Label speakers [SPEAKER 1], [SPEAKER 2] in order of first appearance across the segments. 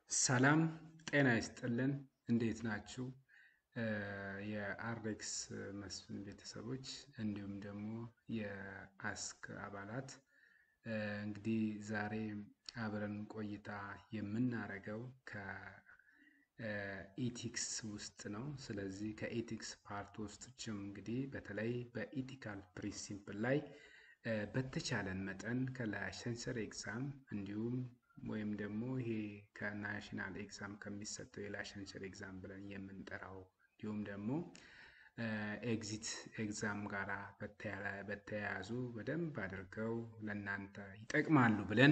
[SPEAKER 1] ሰላም ጤና ይስጥልን። እንዴት ናችሁ? የአርኤክስ መስፍን ቤተሰቦች እንዲሁም ደግሞ የአስክ አባላት እንግዲህ ዛሬ አብረን ቆይታ የምናደርገው ከኢቲክስ ውስጥ ነው። ስለዚህ ከኢቲክስ ፓርት ውስጥችም እንግዲህ በተለይ በኢቲካል ፕሪንሲፕል ላይ በተቻለን መጠን ከላይሰንሰር ኤግዛም እንዲሁም ወይም ደግሞ ይሄ ከናሽናል ኤግዛም ከሚሰጠው የላይሰንሰር ኤግዛም ብለን የምንጠራው እንዲሁም ደግሞ ኤግዚት ኤግዛም ጋር በተያያዙ በደንብ አድርገው ለእናንተ ይጠቅማሉ ብለን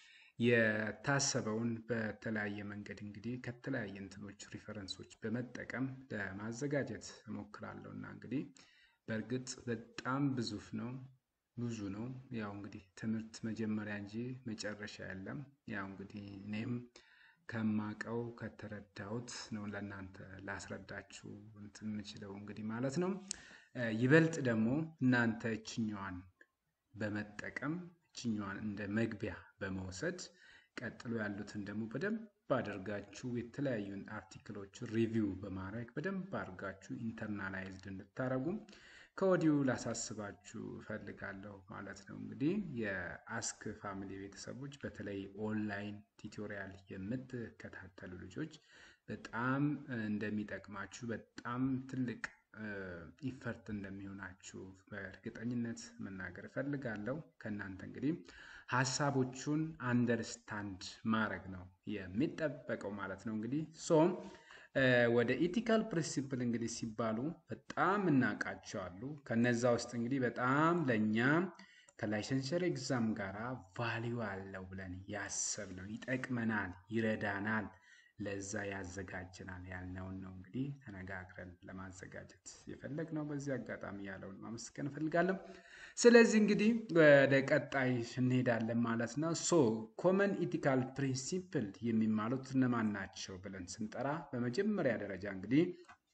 [SPEAKER 1] የታሰበውን በተለያየ መንገድ እንግዲህ ከተለያየ እንትኖች ሪፈረንሶች በመጠቀም ለማዘጋጀት እሞክራለሁ እና እንግዲህ በእርግጥ በጣም ብዙፍ ነው ብዙ ነው። ያው እንግዲህ ትምህርት መጀመሪያ እንጂ መጨረሻ የለም። ያው እንግዲህ እኔም ከማቀው ከተረዳሁት ነው ለእናንተ ላስረዳችሁ እንትን የምችለው እንግዲህ ማለት ነው። ይበልጥ ደግሞ እናንተ እችኛዋን በመጠቀም እችኛዋን እንደ መግቢያ በመውሰድ ቀጥሎ ያሉትን ደግሞ በደንብ አድርጋችሁ የተለያዩን አርቲክሎች ሪቪው በማድረግ በደንብ አድርጋችሁ ኢንተርናላይዝድ እንድታረጉ ከወዲሁ ላሳስባችሁ እፈልጋለሁ ማለት ነው። እንግዲህ የአስክ ፋሚሊ ቤተሰቦች በተለይ ኦንላይን ቲቶሪያል የምትከታተሉ ልጆች በጣም እንደሚጠቅማችሁ በጣም ትልቅ ኢፈርት እንደሚሆናችሁ በእርግጠኝነት መናገር እፈልጋለሁ። ከእናንተ እንግዲህ ሀሳቦቹን አንደርስታንድ ማድረግ ነው የሚጠበቀው ማለት ነው። እንግዲህ ሶም ወደ ኢቲካል ፕሪንሲፕል እንግዲህ ሲባሉ በጣም እናውቃቸዋሉ። ከነዛ ውስጥ እንግዲህ በጣም ለእኛ ከላይሰንሰር ኤግዛም ጋር ቫሊዩ አለው ብለን ያሰብነው ይጠቅመናል፣ ይረዳናል፣ ለዛ ያዘጋጀናል ያልነውን ነው እንግዲህ ተነጋግረን ለማዘጋጀት የፈለግነው። በዚህ አጋጣሚ ያለውን ማመስገን እፈልጋለሁ። ስለዚህ እንግዲህ ወደ ቀጣይ እንሄዳለን ማለት ነው። ሶ ኮመን ኢቲካል ፕሪንሲፕል የሚማሉት እነማን ናቸው ብለን ስንጠራ በመጀመሪያ ደረጃ እንግዲህ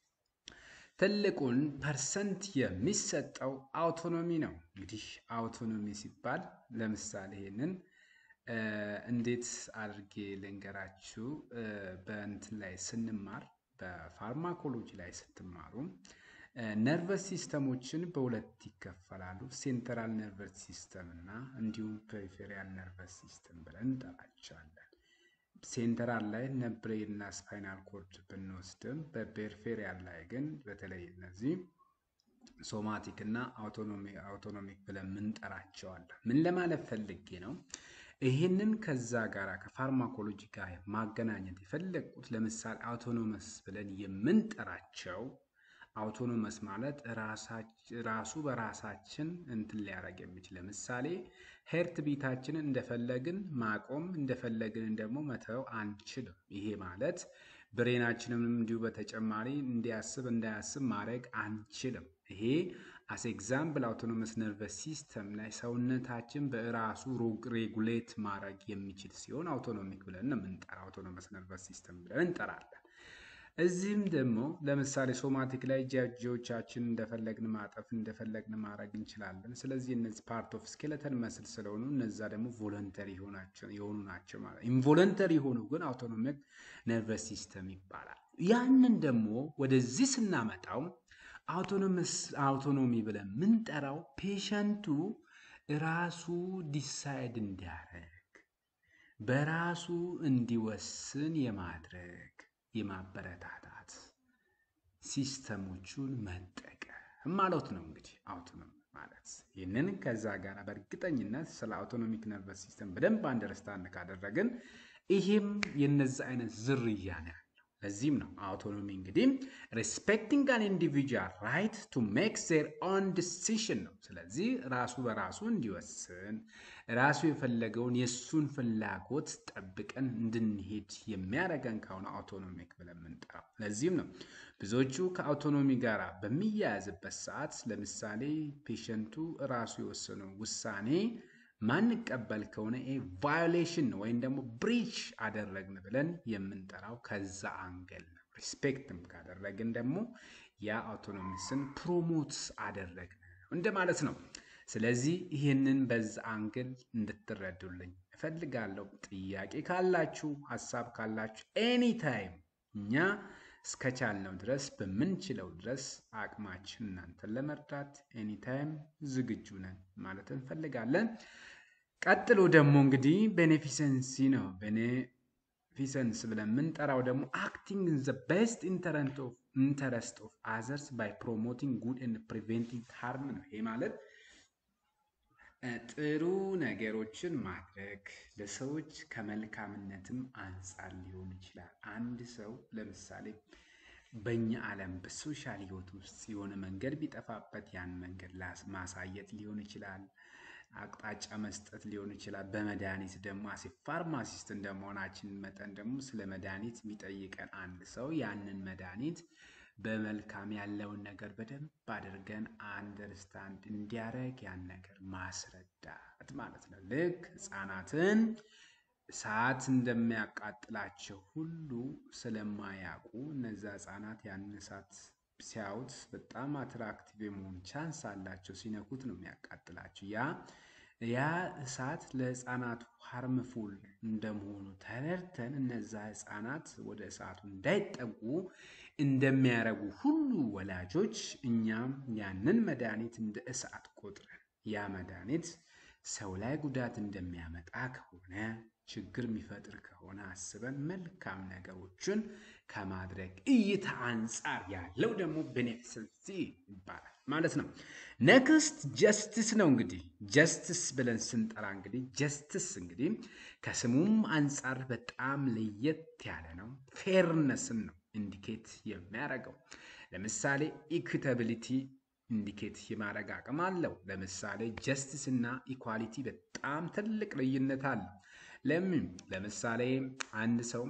[SPEAKER 1] ትልቁን ፐርሰንት የሚሰጠው አውቶኖሚ ነው። እንግዲህ አውቶኖሚ ሲባል ለምሳሌ ይሄንን እንዴት አድርጌ ልንገራችሁ። በእንትን ላይ ስንማር በፋርማኮሎጂ ላይ ስትማሩ ነርቨስ ሲስተሞችን በሁለት ይከፈላሉ። ሴንትራል ነርቨስ ሲስተም እና እንዲሁም ፔሪፌሪያል ነርቨስ ሲስተም ብለን እንጠራቸዋለን። ሴንትራል ላይ ነብሬን እና ስፓይናል ኮርድ ብንወስድም በፔሪፌሪያል ላይ ግን በተለይ እነዚህ ሶማቲክ እና አውቶኖሚክ ብለን ምንጠራቸዋለን። ምን ለማለት ፈልጌ ነው? ይህንን ከዛ ጋር ከፋርማኮሎጂ ጋር ማገናኘት የፈለግኩት ለምሳሌ አውቶኖመስ ብለን የምንጠራቸው አውቶኖመስ ማለት ራሱ በራሳችን እንትን ሊያደርግ የሚችል ለምሳሌ ሄርት ቢታችንን እንደፈለግን ማቆም እንደፈለግን ደግሞ መተው አንችልም። ይሄ ማለት ብሬናችንም እንዲሁ በተጨማሪ እንዲያስብ እንዳያስብ ማድረግ አንችልም። ይሄ አስ ኤግዛምፕል አውቶኖመስ ነርቨስ ሲስተም ላይ ሰውነታችን በራሱ ሬጉሌት ማድረግ የሚችል ሲሆን አውቶኖሚክ ብለን ነው የምንጠራው። አውቶኖመስ ነርቨስ ሲስተም ብለን እንጠራለን። እዚህም ደግሞ ለምሳሌ ሶማቲክ ላይ እጃጆቻችን እንደፈለግን ማጠፍ እንደፈለግን ማድረግ እንችላለን። ስለዚህ እነዚህ ፓርት ኦፍ ስኬለተን መስል ስለሆኑ እነዛ ደግሞ ቮለንተሪ የሆኑ ናቸው ማለት ኢንቮለንተሪ የሆኑ ግን አውቶኖሚክ ነርቨስ ሲስተም ይባላል። ያንን ደግሞ ወደዚህ ስናመጣው አውቶኖመስ አውቶኖሚ ብለን ምንጠራው ፔሸንቱ ራሱ ዲሳይድ እንዲያደርግ በራሱ እንዲወስን የማድረግ የማበረታታት ሲስተሞቹን መጠቀም ማለት ነው። እንግዲህ አውቶኖሚ ማለት ይህንን ከዛ ጋር በእርግጠኝነት ስለ አውቶኖሚክ ነርቨስ ሲስተም በደንብ አንደርስታንድ ካደረግን ይሄም የነዚ አይነት ዝርያ ነው ያለው። ለዚህም ነው አውቶኖሚ እንግዲህ ሪስፔክቲንግ አን ኢንዲቪጁዋል ራይት ቱ ሜክ ዜር ኦን ዲሲሽን ነው። ስለዚህ ራሱ በራሱ እንዲወስን ራሱ የፈለገውን የእሱን ፍላጎት ጠብቀን እንድንሄድ የሚያደርገን ከሆነ አውቶኖሚክ ብለን የምንጠራው። ለዚህም ነው ብዙዎቹ ከአውቶኖሚ ጋር በሚያያዝበት ሰዓት ለምሳሌ ፔሸንቱ ራሱ የወሰነው ውሳኔ ማንቀበል ከሆነ ቫዮሌሽን ነው ወይም ደግሞ ብሪች አደረግን ብለን የምንጠራው ከዛ አንገል ነው። ሪስፔክትም ካደረግን ደግሞ ያ አውቶኖሚስን ፕሮሞት አደረግን እንደማለት ነው። ስለዚህ ይህንን በዛ አንግል እንድትረዱልኝ እፈልጋለሁ። ጥያቄ ካላችሁ ሀሳብ ካላችሁ ኤኒታይም እኛ እስከቻልነው ድረስ በምንችለው ድረስ አቅማችን እናንተን ለመርዳት ኤኒታይም ዝግጁ ነን ማለት እንፈልጋለን። ቀጥሎ ደግሞ እንግዲህ ቤኔፊሰንሲ ነው። ቤኔፊሰንስ ብለን የምንጠራው ደግሞ አክቲንግ ኢን ዘ ቤስት ኢንተረስት ኦፍ አዘርስ ባይ ፕሮሞቲንግ ጉድ ኤንድ ፕሪቬንቲንግ ሃርም ነው። ይሄ ማለት ጥሩ ነገሮችን ማድረግ ለሰዎች ከመልካምነትም አንጻር ሊሆን ይችላል። አንድ ሰው ለምሳሌ በእኛ ዓለም በሶሻል ህይወት ውስጥ የሆነ መንገድ ቢጠፋበት ያን መንገድ ማሳየት ሊሆን ይችላል። አቅጣጫ መስጠት ሊሆን ይችላል። በመድኃኒት ደግሞ አሴ ፋርማሲስት እንደመሆናችን መጠን ደግሞ ስለ መድኃኒት የሚጠይቀን አንድ ሰው ያንን መድኃኒት በመልካም ያለውን ነገር በደንብ አድርገን አንደርስታንድ እንዲያደርግ ያን ነገር ማስረዳት ማለት ነው። ልክ ህፃናትን እሳት እንደሚያቃጥላቸው ሁሉ ስለማያውቁ እነዛ ህፃናት ያንን እሳት ሲያዩት በጣም አትራክቲቭ የመሆን ቻንስ አላቸው። ሲነኩት ነው የሚያቃጥላቸው። ያ ያ እሳት ለህፃናቱ ሃርምፉል እንደመሆኑ ተረድተን እነዛ ህፃናት ወደ እሳቱ እንዳይጠጉ እንደሚያረጉ ሁሉ ወላጆች እኛም ያንን መድኃኒት እንደ እሳት ቆጥረን ያ መድኃኒት ሰው ላይ ጉዳት እንደሚያመጣ ከሆነ ችግር የሚፈጥር ከሆነ አስበን መልካም ነገሮችን ከማድረግ እይታ አንጻር ያለው ደግሞ ቤኔፊሰንሲ ይባላል ማለት ነው። ኔክስት ጀስትስ ነው። እንግዲህ ጀስትስ ብለን ስንጠራ እንግዲህ ጀስትስ እንግዲህ ከስሙም አንጻር በጣም ለየት ያለ ነው። ፌርነስን ነው ኢንዲኬት የሚያደርገው። ለምሳሌ ኢኩታቢሊቲ ኢንዲኬት የማድረግ አቅም አለው። ለምሳሌ ጀስትስ እና ኢኳሊቲ በጣም ትልቅ ልዩነት አለው። ለምን? ለምሳሌ አንድ ሰው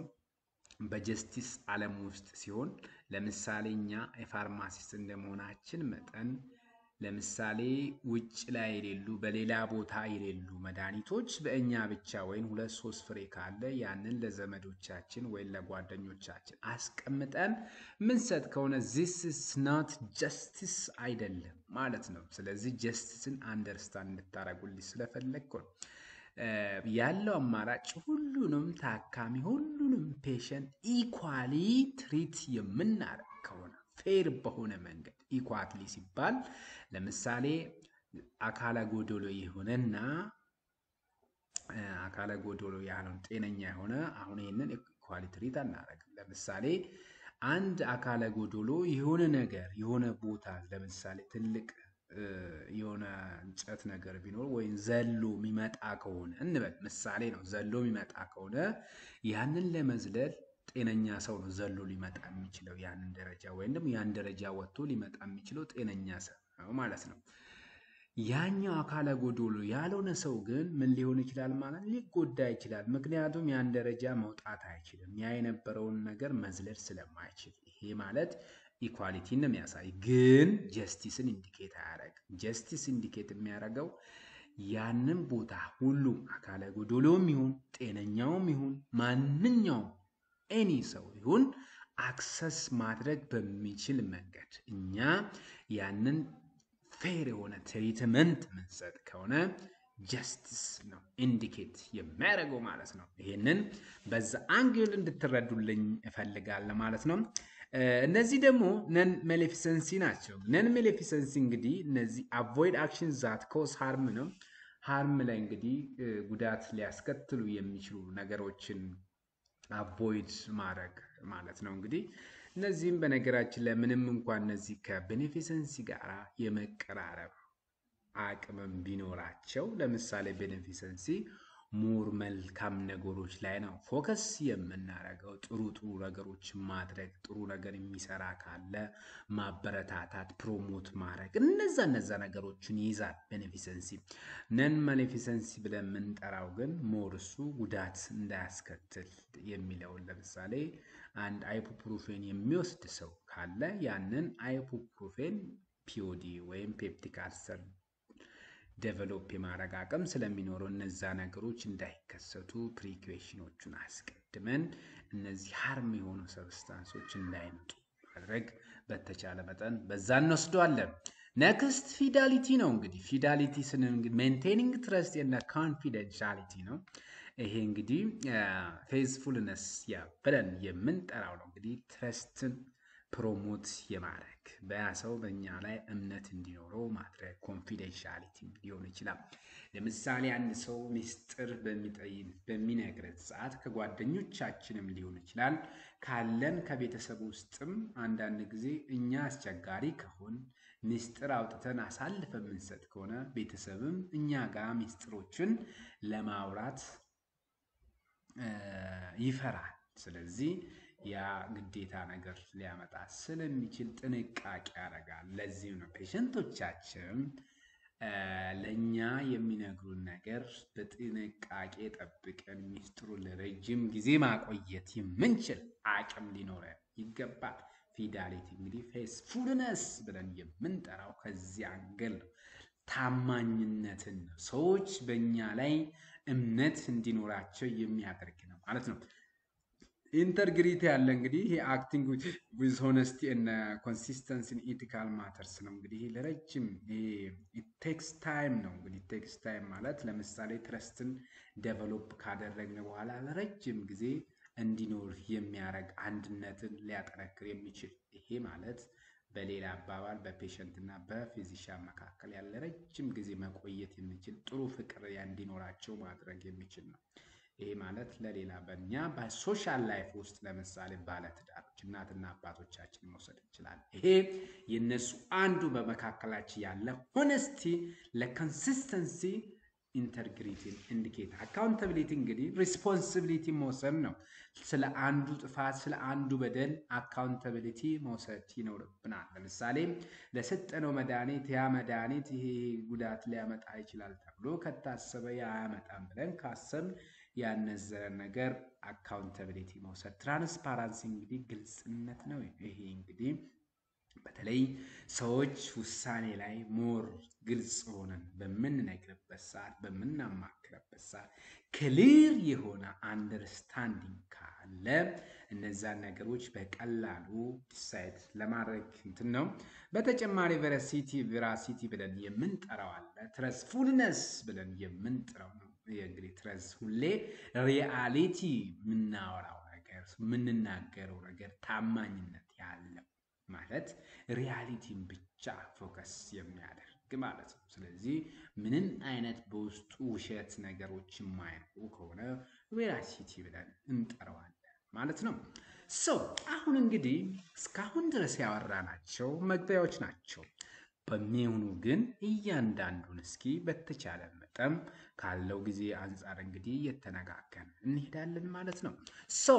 [SPEAKER 1] በጀስቲስ ዓለም ውስጥ ሲሆን ለምሳሌ እኛ የፋርማሲስት እንደመሆናችን መጠን ለምሳሌ ውጭ ላይ የሌሉ በሌላ ቦታ የሌሉ መድኃኒቶች በእኛ ብቻ ወይም ሁለት ሶስት ፍሬ ካለ ያንን ለዘመዶቻችን ወይም ለጓደኞቻችን አስቀምጠን ምንሰጥ ከሆነ ዚስ ኢስ ናት ጀስቲስ አይደለም ማለት ነው። ስለዚህ ጀስቲስን አንደርስታንድ እንድታደርጉልኝ ስለፈለግኩ ነው። ያለው አማራጭ ሁሉንም ታካሚ ሁሉንም ፔሸንት ኢኳሊ ትሪት የምናደርግ ከሆነ ፌር በሆነ መንገድ ኢኳትሊ ሲባል ለምሳሌ አካለ ጎዶሎ የሆነና አካለ ጎዶሎ ያልሆነ ጤነኛ የሆነ አሁን ይህንን ኢኳሊ ትሪት አናደርግም። ለምሳሌ አንድ አካለ ጎዶሎ የሆነ ነገር የሆነ ቦታ ለምሳሌ ትልቅ የሆነ እንጨት ነገር ቢኖር ወይም ዘሎ የሚመጣ ከሆነ እንበል ምሳሌ ነው። ዘሎ የሚመጣ ከሆነ ያንን ለመዝለል ጤነኛ ሰው ነው ዘሎ ሊመጣ የሚችለው ያንን ደረጃ ወይም ደግሞ ያን ደረጃ ወጥቶ ሊመጣ የሚችለው ጤነኛ ሰው ነው ማለት ነው። ያኛው አካለ ጎዶሎ ያልሆነ ሰው ግን ምን ሊሆን ይችላል ማለት ሊጎዳ ይችላል። ምክንያቱም ያን ደረጃ መውጣት አይችልም። ያ የነበረውን ነገር መዝለል ስለማይችል ይሄ ማለት ኢኳሊቲን ነው የሚያሳይ፣ ግን ጀስቲስን ኢንዲኬት አያደርግም። ጀስቲስ ኢንዲኬት የሚያደርገው ያንን ቦታ ሁሉ አካለ ጎዶሎም ይሁን ጤነኛውም ይሁን ማንኛውም ኤኒ ሰው ይሁን አክሰስ ማድረግ በሚችል መንገድ እኛ ያንን ፌር የሆነ ትሪትመንት ምንሰጥ ከሆነ ጀስቲስ ነው ኢንዲኬት የሚያደርገው ማለት ነው። ይሄንን በዛ አንግል እንድትረዱልኝ እፈልጋለሁ ማለት ነው። እነዚህ ደግሞ ነን ሜሌፊሰንሲ ናቸው። ነን ሜሌፊሰንሲ እንግዲህ እነዚህ አቮይድ አክሽን ዛት ኮስ ሃርም ነው። ሃርም ላይ እንግዲህ ጉዳት ሊያስከትሉ የሚችሉ ነገሮችን አቮይድ ማድረግ ማለት ነው። እንግዲህ እነዚህም በነገራችን ላይ ምንም እንኳን እነዚህ ከቤኔፊሰንሲ ጋር የመቀራረብ አቅምም ቢኖራቸው ለምሳሌ ቤኔፊሰንሲ ሙር መልካም ነገሮች ላይ ነው ፎከስ የምናደርገው። ጥሩ ጥሩ ነገሮች ማድረግ፣ ጥሩ ነገር የሚሰራ ካለ ማበረታታት፣ ፕሮሞት ማድረግ እነዛ እነዛ ነገሮችን ይይዛል ቤኔፊሰንሲ። ነን ቤኔፊሰንሲ ብለን የምንጠራው ግን ሞር እሱ ጉዳት እንዳያስከትል የሚለውን ለምሳሌ አንድ አይፖፕሩፌን የሚወስድ ሰው ካለ ያንን አይፖፕሩፌን ፒኦዲ ወይም ፔፕቲክ አልሰር ዴቨሎፕ የማድረግ አቅም ስለሚኖረው እነዛ ነገሮች እንዳይከሰቱ ፕሪኩዌሽኖቹን አስቀድመን እነዚህ ሀርም የሆኑ ሰብስታንሶች እንዳይመጡ ማድረግ በተቻለ መጠን በዛ እንወስደዋለን። ነክስት ፊዳሊቲ ነው። እንግዲህ ፊዳሊቲ ስንል እንግዲህ ሜንቴኒንግ ትረስት እና ኮንፊደንሻሊቲ ነው። ይሄ እንግዲህ ፌዝፉልነስ ያ ብለን የምንጠራው ነው። እንግዲህ ትረስትን ፕሮሞት የማድረግ በያ ሰው በእኛ ላይ እምነት እንዲኖረው ማድረግ ኮንፊደንሻሊቲ ሊሆን ይችላል። ለምሳሌ አንድ ሰው ሚስጥር በሚነግረን ሰዓት ከጓደኞቻችንም ሊሆን ይችላል ካለን ከቤተሰብ ውስጥም አንዳንድ ጊዜ እኛ አስቸጋሪ ከሆን ሚስጥር አውጥተን አሳልፈ የምንሰጥ ከሆነ ቤተሰብም እኛ ጋር ሚስጥሮችን ለማውራት ይፈራል። ስለዚህ ያ ግዴታ ነገር ሊያመጣ ስለሚችል ጥንቃቄ ያደርጋል። ለዚህም ነው ፔሸንቶቻችን ለእኛ የሚነግሩን ነገር በጥንቃቄ ጠብቀን ሚስጥሩን ለረጅም ጊዜ ማቆየት የምንችል አቅም ሊኖረን ይገባል። ፊዳሊቲ እንግዲህ ፌስፉልነስ ብለን የምንጠራው ከዚህ አንገል ነው። ታማኝነትን ነው። ሰዎች በእኛ ላይ እምነት እንዲኖራቸው የሚያደርግ ነው ማለት ነው። ኢንተርግሪቲ ያለ እንግዲህ ይሄ አክቲንግ ዊዝ ሆነስቲ እና ኮንሲስተንሲ ኢቲካል ማተርስ ነው። እንግዲህ ለረጅም ቴክስ ታይም ነው። እንግዲህ ቴክስ ታይም ማለት ለምሳሌ ትረስትን ዴቨሎፕ ካደረግን በኋላ ለረጅም ጊዜ እንዲኖር የሚያደርግ አንድነትን ሊያጠነክር የሚችል ይሄ ማለት በሌላ አባባል በፔሸንት እና በፊዚሻን መካከል ያለ ረጅም ጊዜ መቆየት የሚችል ጥሩ ፍቅር እንዲኖራቸው ማድረግ የሚችል ነው። ይሄ ማለት ለሌላ በእኛ በሶሻል ላይፍ ውስጥ ለምሳሌ ባለትዳሮች እናትና አባቶቻችን መውሰድ እንችላለን። ይሄ የነሱ አንዱ በመካከላችን ያለ ሆነስቲ ለኮንሲስተንሲ ኢንተርግሪቲን ኢንዲኬት አካውንታቢሊቲ እንግዲህ ሪስፖንሲቢሊቲ መውሰድ ነው። ስለ አንዱ ጥፋት ስለ አንዱ በደል አካውንታቢሊቲ መውሰድ ይኖርብናል። ለምሳሌ ለሰጠነው መድኃኒት ያ መድኃኒት ይሄ ጉዳት ሊያመጣ ይችላል ተብሎ ከታሰበ ያ አያመጣም ብለን ካሰብን ያነዘረን ነገር አካውንታቢሊቲ መውሰድ። ትራንስፓራንሲ እንግዲህ ግልጽነት ነው። ይሄ እንግዲህ በተለይ ሰዎች ውሳኔ ላይ ሞር ግልጽ ሆነን በምንነግርበት ሰዓት በምናማክርበት ሰዓት ክሊር የሆነ አንደርስታንዲንግ ካለ እነዛን ነገሮች በቀላሉ ዲሳይድ ለማድረግ እንትን ነው። በተጨማሪ ቨራሲቲ ቬራሲቲ ብለን የምንጠራው አለ። ትረስፉልነስ ብለን የምንጠራው ነው። እንግዲህ ትረስ ሁሌ ሪያሊቲ የምናወራው ነገር የምንናገረው ነገር ታማኝነት ያለው ማለት ሪያሊቲን ብቻ ፎከስ የሚያደርግ ማለት ነው። ስለዚህ ምንም አይነት በውስጡ ውሸት ነገሮች የማይኖሩ ከሆነ ቬራሲቲ ብለን እንጠራዋለን ማለት ነው። ሶ አሁን እንግዲህ እስካሁን ድረስ ያወራናቸው መግቢያዎች ናቸው። በሚሆኑ ግን እያንዳንዱን እስኪ በተቻለ መጠን ካለው ጊዜ አንጻር እንግዲህ እየተነጋገርን እንሄዳለን ማለት ነው። ሶ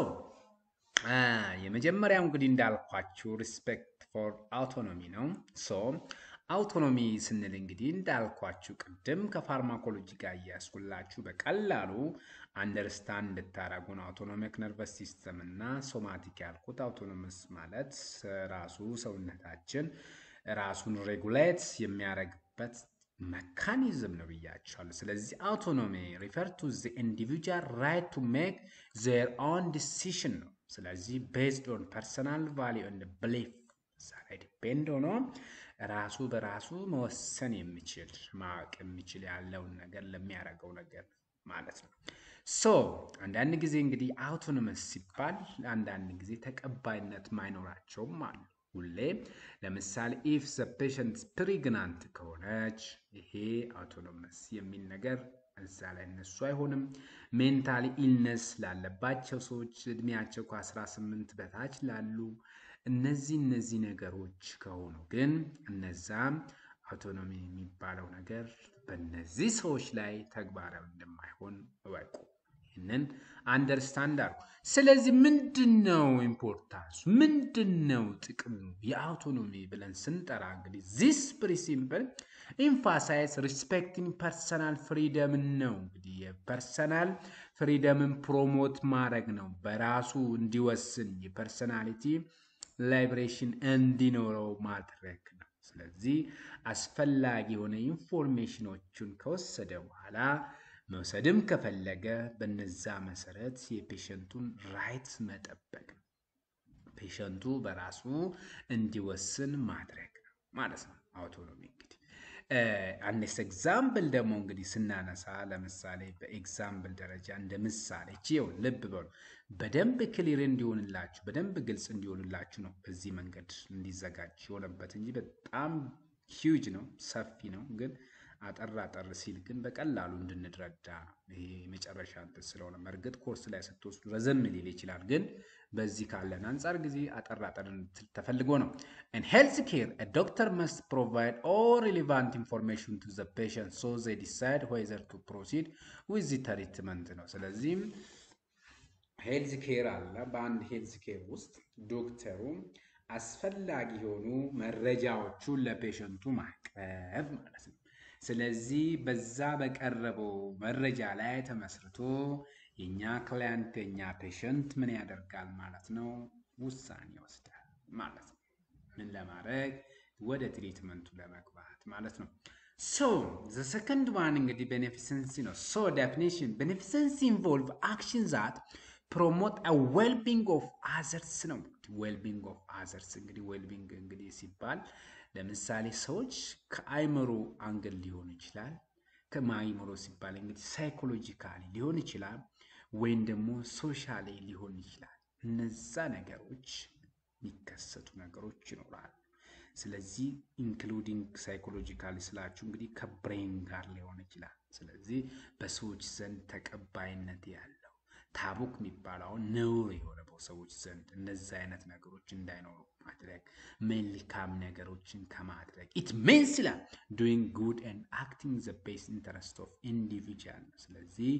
[SPEAKER 1] የመጀመሪያው እንግዲህ እንዳልኳችሁ ሪስፔክት ፎር አውቶኖሚ ነው። ሶ አውቶኖሚ ስንል እንግዲህ እንዳልኳችሁ ቅድም ከፋርማኮሎጂ ጋር እያስኩላችሁ በቀላሉ አንደርስታንድ እንድታረጉ ነው። አውቶኖሚክ ነርቨስ ሲስተም እና ሶማቲክ ያልኩት አውቶኖመስ ማለት ራሱ ሰውነታችን ራሱን ሬጉሌት የሚያደርግበት መካኒዝም ነው ብያቸዋለሁ። ስለዚህ አውቶኖሚ ሪፈር ቱ ዘ ኢንዲቪጁዋል ራይት ቱ ሜክ ዜር ኦን ዲሲሽን ነው። ስለዚህ ቤዝድ ኦን ፐርሰናል ቫሊዩ ኤንድ ብሊፍ እዛ ላይ ዲፔንድ ሆኖ ራሱ በራሱ መወሰን የሚችል ማወቅ የሚችል ያለውን ነገር ለሚያደርገው ነገር ማለት ነው። ሶ አንዳንድ ጊዜ እንግዲህ አውቶኖመስ ሲባል አንዳንድ ጊዜ ተቀባይነት ማይኖራቸውም አሉ። ሁሌ ለምሳሌ ኢፍ ዘ ፔሸንት ፕሪግናንት ከሆነች ይሄ አውቶኖመስ የሚል ነገር እዛ ላይ እነሱ አይሆንም። ሜንታሊ ኢልነስ ላለባቸው ሰዎች እድሜያቸው ከ18 በታች ላሉ እነዚህ እነዚህ ነገሮች ከሆኑ ግን እነዛም አውቶኖሚ የሚባለው ነገር በእነዚህ ሰዎች ላይ ተግባራዊ እንደማይሆን እወቁ። ይህንን አንደርስታንድ አድርጉ። ስለዚህ ምንድን ነው ኢምፖርታንሱ? ምንድን ነው ጥቅሙ የአውቶኖሚ ብለን ስንጠራ እንግዲህ ዚስ ፕሪ ሲምፕል ኢንፋሳይዝ ሪስፔክቲንግ ፐርሰናል ፍሪደምን ነው። እንግዲህ የፐርሰናል ፍሪደምን ፕሮሞት ማድረግ ነው። በራሱ እንዲወስን የፐርሰናሊቲ ላይብሬሽን እንዲኖረው ማድረግ ነው። ስለዚህ አስፈላጊ የሆነ ኢንፎርሜሽኖቹን ከወሰደ በኋላ መውሰድም ከፈለገ በነዛ መሰረት የፔሸንቱን ራይት መጠበቅ ነው። ፔሸንቱ በራሱ እንዲወስን ማድረግ ነው ማለት ነው። አውቶኖሚ እንግዲህ አንስ ኤግዛምፕል ደግሞ እንግዲህ ስናነሳ ለምሳሌ በኤግዛምፕል ደረጃ እንደ ምሳሌ ችው ልብ በሉ በደንብ ክሊር እንዲሆንላችሁ በደንብ ግልጽ እንዲሆንላችሁ ነው በዚህ መንገድ እንዲዘጋጅ የሆነበት እንጂ በጣም ሂውጅ ነው ሰፊ ነው ግን አጠር አጠር ሲል ግን በቀላሉ እንድንረዳ ይሄ የመጨረሻ እንትን ስለሆነ መርግጥ ኮርስ ላይ ስትወስዱ ረዘም ሊል ይችላል ግን በዚህ ካለን አንጻር ጊዜ አጠር አጠር ተፈልጎ ነው in health care a doctor must provide all relevant information to the patient so they decide whether to proceed with the treatment ነው ስለዚህም ሄልዝ ኬር አለ በአንድ ሄልዝ ኬር ውስጥ ዶክተሩ አስፈላጊ የሆኑ መረጃዎቹን ለፔሸንቱ ማቅረብ ማለት ነው ስለዚህ በዛ በቀረበው መረጃ ላይ ተመስርቶ የኛ ክላይንት የኛ ፔሸንት ምን ያደርጋል ማለት ነው? ውሳኔ ይወስዳል ማለት ነው። ምን ለማድረግ ወደ ትሪትመንቱ ለመግባት ማለት ነው። ሶ ዘ ሰከንድ ዋን እንግዲህ ቤኔፊሰንሲ ነው። ሶ ዴፊኒሽን ቤኔፊሰንሲ ኢንቮልቭ አክሽን ዛት ፕሮሞት ዌልቢንግ ኦፍ አዘርስ ነው። ዌልቢንግ ኦፍ አዘርስ እንግዲህ ዌልቢንግ እንግዲህ ሲባል ለምሳሌ ሰዎች ከአይምሮ አንግል ሊሆን ይችላል። ከማይምሮ ሲባል እንግዲህ ሳይኮሎጂካሊ ሊሆን ይችላል፣ ወይም ደግሞ ሶሻሊ ሊሆን ይችላል። እነዛ ነገሮች የሚከሰቱ ነገሮች ይኖራሉ። ስለዚህ ኢንክሉዲንግ ሳይኮሎጂካሊ ስላችሁ እንግዲህ ከብሬን ጋር ሊሆን ይችላል። ስለዚህ በሰዎች ዘንድ ተቀባይነት ያለው ታቡክ የሚባለውን ነውር የሆነ በሰዎች ዘንድ እነዚህ አይነት ነገሮች እንዳይኖሩ ማድረግ መልካም ነገሮችን ከማድረግ ኢት ሚንስ ይላል ዱይንግ ጉድ ኤንድ አክቲንግ ዘ ቤስት ኢንተረስት ኦፍ ኢንዲቪጁዋል ነው። ስለዚህ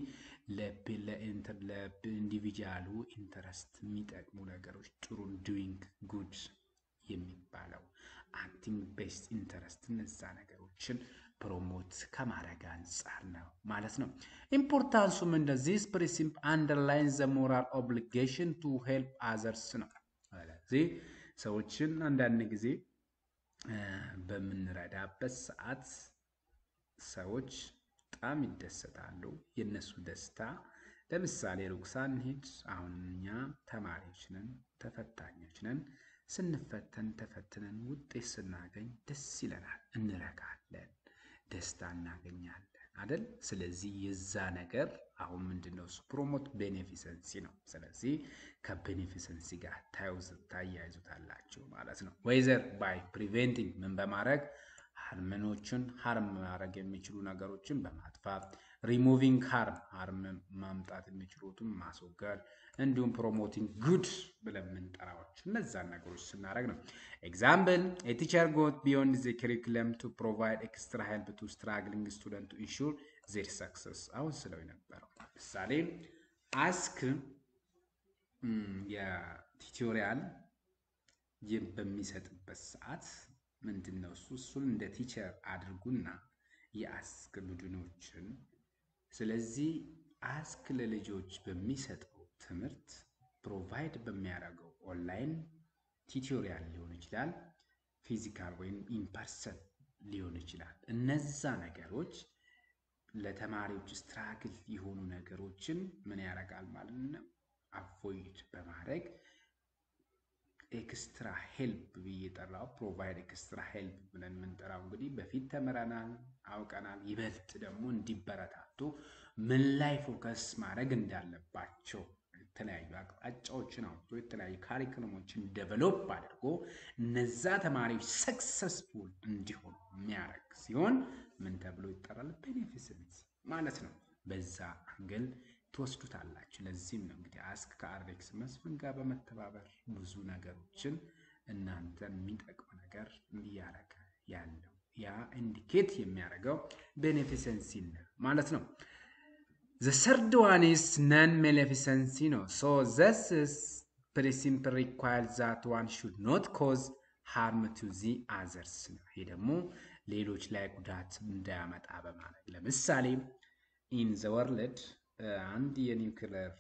[SPEAKER 1] ለኢንዲቪጁዋሉ ኢንተረስት የሚጠቅሙ ነገሮች ጥሩ ዱይንግ ጉድ የሚባለው አክቲንግ ቤስት ኢንተረስት እነዛ ነገሮችን ፕሮሞት ከማድረግ አንጻር ነው ማለት ነው። ኢምፖርታንሱም እንደዚህ ፕሪንሲፕ አንደርላይን ዘ ሞራል ኦብሊጌሽን ቱ ሄልፕ አዘርስ ነው። ስለዚህ ሰዎችን አንዳንድ ጊዜ በምንረዳበት ሰዓት ሰዎች በጣም ይደሰታሉ። የእነሱ ደስታ ለምሳሌ ሩቅ ሳንሄድ አሁን እኛ ተማሪዎች ነን፣ ተፈታኞች ነን። ስንፈተን ተፈትነን ውጤት ስናገኝ ደስ ይለናል፣ እንረካለን፣ ደስታ እናገኛለን አደል? ስለዚህ የዛ ነገር አሁን ምንድን ነው እሱ ፕሮሞት ቤኔፊሰንሲ ነው። ስለዚህ ከቤኔፊሰንሲ ጋር ታያይዙታላችሁ ማለት ነው። ወይዘር ባይ ፕሪቬንቲንግ ምን በማድረግ ሃርመኖችን ሃርም ማድረግ የሚችሉ ነገሮችን በማጥፋት ሪሙቪንግ ሃርም ሃርም ማምጣት የሚችሉትን ማስወገድ እንዲሁም ፕሮሞቲንግ ጉድ ብለን የምንጠራዎች እነዛን ነገሮች ስናደረግ ነው። ኤግዛምፕል የቲቸር ጎት ቢዮንድ ዘ ክሪኩለም ቱ ፕሮቫይድ ኤክስትራ ሄልፕ ቱ ስትራግሊንግ ስቱደንት ቱ ኢንሹር ዜር ሰክሰስ አሁን ስለው የነበረው ምሳሌ አስክ የቲቶሪያል በሚሰጥበት ሰዓት ምንድን ነው እሱ እሱን እንደ ቲቸር አድርጉና የአስክ ቡድኖችን ስለዚህ አስክ ለልጆች በሚሰጠው ትምህርት ፕሮቫይድ በሚያደርገው ኦንላይን ቲቶሪያል ሊሆን ይችላል፣ ፊዚካል ወይም ኢምፐርሰን ሊሆን ይችላል። እነዛ ነገሮች ለተማሪዎች ስትራግል የሆኑ ነገሮችን ምን ያደርጋል ማለት ነው አቮይድ በማድረግ ኤክስትራ ሄልፕ ብዬ ጠራው። ፕሮቫይድ ኤክስትራ ሄልፕ ብለን የምንጠራው እንግዲህ በፊት ተምረናል፣ አውቀናል። ይበልጥ ደግሞ እንዲበረታቱ ምን ላይ ፎከስ ማድረግ እንዳለባቸው የተለያዩ አቅጣጫዎችን አውጥቶ የተለያዩ ካሪክለሞችን ደቨሎፕ አድርጎ እነዛ ተማሪዎች ሰክሰስፉል እንዲሆኑ የሚያደርግ ሲሆን ምን ተብሎ ይጠራል? ቤኔፊሰንስ ማለት ነው። በዛ አንግል ትወስዱታላችሁ። ለዚህም ነው እንግዲህ አስክ ከአሬክስ መስፍን ጋር በመተባበር ብዙ ነገሮችን እናንተን የሚጠቅም ነገር እያደረገ ያለው ያ ኢንዲኬት የሚያደርገው ቤኔፊሰንሲ ማለት ነው። The third one is non-maleficency ነው። So this is principle requires that one should not cause harm to the others ነው። ይሄ ደግሞ ሌሎች ላይ ጉዳት እንዳያመጣ በማድረግ ለምሳሌ ኢን ዘ ወርልድ አንድ የኒውክለር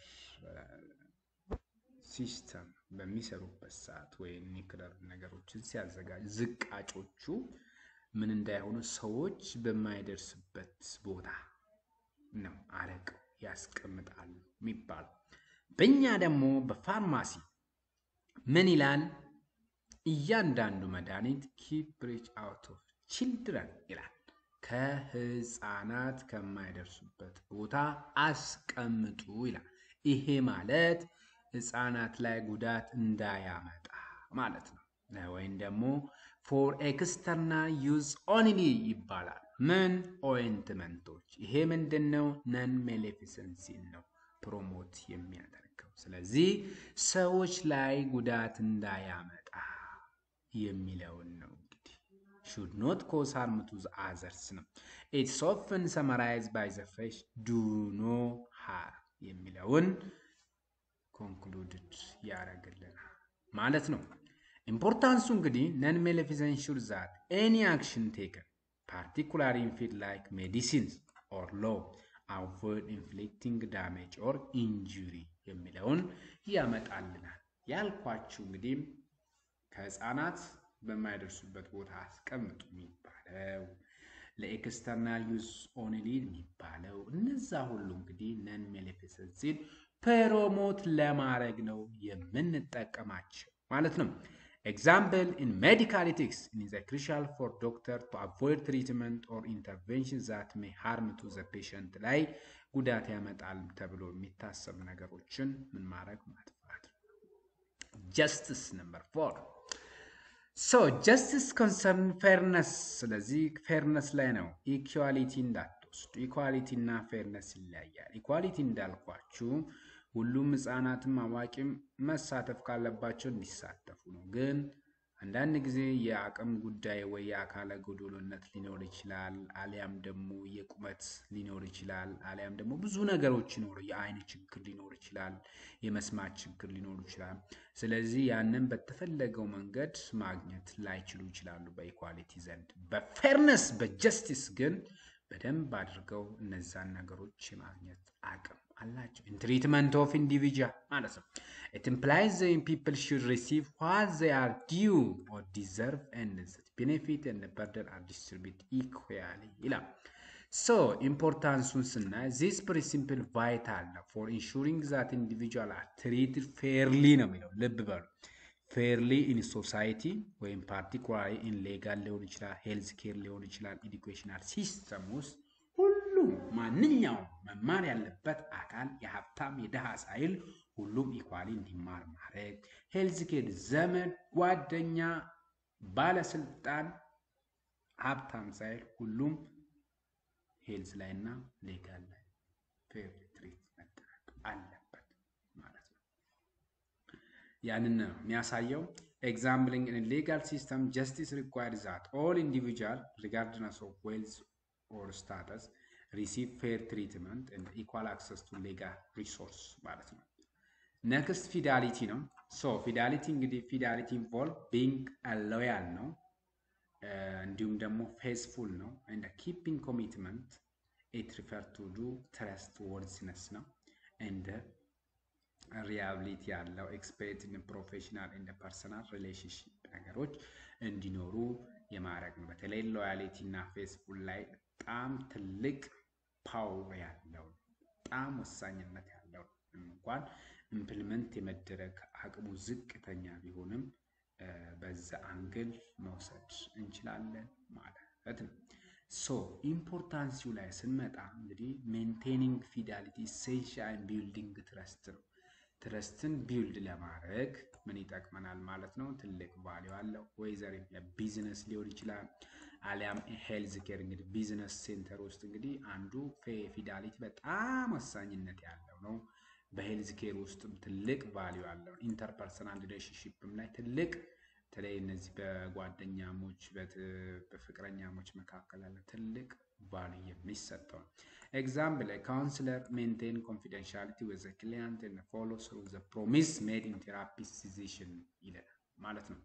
[SPEAKER 1] ሲስተም በሚሰሩበት ሰዓት ወይም ኒውክለር ነገሮችን ሲያዘጋጅ ዝቃጮቹ ምን እንዳይሆኑ ሰዎች በማይደርስበት ቦታ ነው አረቀው ያስቀምጣሉ የሚባለው። በእኛ ደግሞ በፋርማሲ ምን ይላል? እያንዳንዱ መድኃኒት ኪፕ ሪች አውት ኦፍ ችልድረን ይላል። ከህፃናት ከማይደርሱበት ቦታ አስቀምጡ ይላል። ይሄ ማለት ህፃናት ላይ ጉዳት እንዳያመጣ ማለት ነው። ወይም ደግሞ ፎር ኤክስተርናል ዩዝ ኦንሊ ይባላል። ምን ኦይንትመንቶች። ይሄ ምንድን ነው? ነን ሜሌፊሰንሲን ነው ፕሮሞት የሚያደርገው። ስለዚህ ሰዎች ላይ ጉዳት እንዳያመጣ የሚለውን ነው እንግዲህ ሹድ ኖት ኮዝ ሃርም ቱ አዘርስ ነው። ኢትስ ኦፍን ሰመራይዝ ባይ ዘ ፍሬሽ ዱ ኖ ሃር የሚለውን ኮንክሉድድ ያደርግልናል ማለት ነው። ኢምፖርታንሱ እንግዲህ ነን ሜሌፊሰንት ሹር ዛት ኤኒ አክሽን ቴከን ፓርቲኩላር ኢን ፊልድ ላይክ ሜዲሲንስ ኦር ሎ አቮይድ ኢንፍሊክቲንግ ዳሜጅ ኦር ኢንጁሪ የሚለውን ያመጣልናል። ያልኳችሁ እንግዲህ ከህፃናት በማይደርሱበት ቦታ አስቀምጡ የሚባለው ለኤክስተርናል ዩዝ ኦንሊ የሚባለው እነዛ ሁሉ እንግዲህ ነን ሜሌፊሰንሲን ፕሮሞት ለማድረግ ነው የምንጠቀማቸው ማለት ነው። ኤግዛምፕል ኢን ሜዲካል ኢቲክስ ኢት ኢዝ ክሩሻል ፎር ዶክተር ቱ አቮይድ ትሪትመንት ኦር ኢንተርቬንሽን ዛት ሜይ ሃርም ቱ ዘ ፔሸንት ላይ ጉዳት ያመጣል ተብሎ የሚታሰብ ነገሮችን ምን ማድረግ ማጥፋት። ጀስትስ ነምበር ፎር ሶ ጀስትስ ኮንሰርን ፌርነስ። ስለዚህ ፌርነስ ላይ ነው። ኢኳሊቲ እንዳትወስዱ። ኢኳሊቲ እና ፌርነስ ይለያያል። ኢኳሊቲ እንዳልኳችሁ ሁሉም ህፃናትም አዋቂም መሳተፍ ካለባቸው እንዲሳተፉ ነው። ግን አንዳንድ ጊዜ የአቅም ጉዳይ ወይ የአካለ ጎዶሎነት ሊኖር ይችላል፣ አሊያም ደግሞ የቁመት ሊኖር ይችላል፣ አሊያም ደግሞ ብዙ ነገሮች ይኖሩ፣ የአይን ችግር ሊኖር ይችላል፣ የመስማት ችግር ሊኖር ይችላል። ስለዚህ ያንን በተፈለገው መንገድ ማግኘት ላይችሉ ይችላሉ በኢኳሊቲ ዘንድ። በፌርነስ በጀስቲስ ግን በደንብ አድርገው እነዛን ነገሮች የማግኘት አቅም አላቸው። ኢን ትሪትመንት ኦፍ ኢንዲቪጁዋል ማለት ነው። ኢት ኢምፕላይዝ ዘ ፒፕል ሹድ ሪሲቭ ዋት ዘይ አር ዲዩ ኦር ዲዘርቭ ኤንድ ዘ ቤኔፊት ኤንድ በርደን አር ዲስትሪቢዩት ኢኩዋሊ ይላል። ሶ ኢምፖርታንሱን ስናይ ዚስ ፕሪንሲፕል ቫይታል ነው ፎር ኢንሹሪንግ ዛት ኢንዲቪጁዋል አር ትሪትድ ፌርሊ ነው የሚለው ልብ በሉ። ፌርሊ ኢን ሶሳይቲ ወይም ፓርቲኩላሪ ኢን ሌጋል ሊሆን ይችላል፣ ሄልዝ ኬር ሊሆን ይችላል፣ ኤዱኬሽናል ሲስተም ውስጥ ሁሉም ማንኛውም መማር ያለበት አካል የሀብታም የድሃ ሳይል ሁሉም ኢኳሊ እንዲማር ማድረግ፣ ሄልዝ ኬር ዘመድ፣ ጓደኛ፣ ባለስልጣን፣ ሀብታም ሳይል ሁሉም ሄልዝ ላይ እና ሌጋል ላይ ፌር ትሪት መደረግ አለበት ማለት ነው። ያንን ነው የሚያሳየው። ኤግዛምፕሊንግ ኢን ሌጋል ሲስተም ጀስቲስ ሪኳየር ዛት ኦል ኢንዲቪጁዋል ሪጋርድነስ ኦፍ ዌልዝ ኦር ስታተስ ሪሲቭ ፌር ትሪትመንት ኤንድ ኢኳል አክሰስ ቱ ሌጋል ሪሶርስ ማለት ነው። ነክስት ፊዳሊቲ ነው። ሶ ፊዳሊቲ እንግዲህ ፊዳሊቲ ኢንቮልቭ ቢንግ ሎያል ነው፣ እንዲሁም ደግሞ ፌስፉል ነው። ኤንድ ኪፒንግ ኮሚትመንት ኢት ሪፈር ቱ ዱ ትረስት ወርዝነስ ነው። ኤንድ ሪያብሊቲ ያለው ኤክስፔሪት ኢን ፕሮፌሽናል ኤንድ ፐርሰናል ሪሌሽንሽፕ ነገሮች እንዲኖሩ የማድረግ ነው። በተለይ ሎያሊቲ እና ፌስፉል ላይ በጣም ትልቅ ፓወር ያለው በጣም ወሳኝነት ያለው እንኳን ኢምፕሊመንት የመደረግ አቅሙ ዝቅተኛ ቢሆንም በዛ አንግል መውሰድ እንችላለን ማለት ነው። ሶ ኢምፖርታንሲው ላይ ስንመጣ እንግዲህ ሜንቴኒንግ ፊዳሊቲ ኢሴንሻል ቢልዲንግ ትረስት ነው። ትረስትን ቢልድ ለማድረግ ምን ይጠቅመናል ማለት ነው? ትልቅ ቫሊዩ አለው። ወይዘር ቢዝነስ ሊሆን ይችላል አሊያም ሄልዝ ኬር እንግዲህ ቢዝነስ ሴንተር ውስጥ እንግዲህ አንዱ ፊዳሊቲ በጣም ወሳኝነት ያለው ነው። በሄልዝ ኬር ውስጥም ትልቅ ቫሊዩ አለው። ኢንተርፐርሰናል ሪሌሽንሽፕም ላይ ትልቅ በተለይ እነዚህ በጓደኛሞች በፍቅረኛሞች መካከል ያለ ትልቅ ቫሊዩ የሚሰጠው ነው። ኤግዛምፕል ካውንስለር ሜንቴን ኮንፊደንሻሊቲ ዊዝ ክሊያንት ኤንድ ፎሎ ስሩ ዘ ፕሮሚስ ሜድ ኢን ቴራፒ ሲዜሽን ይለናል ማለት ነው።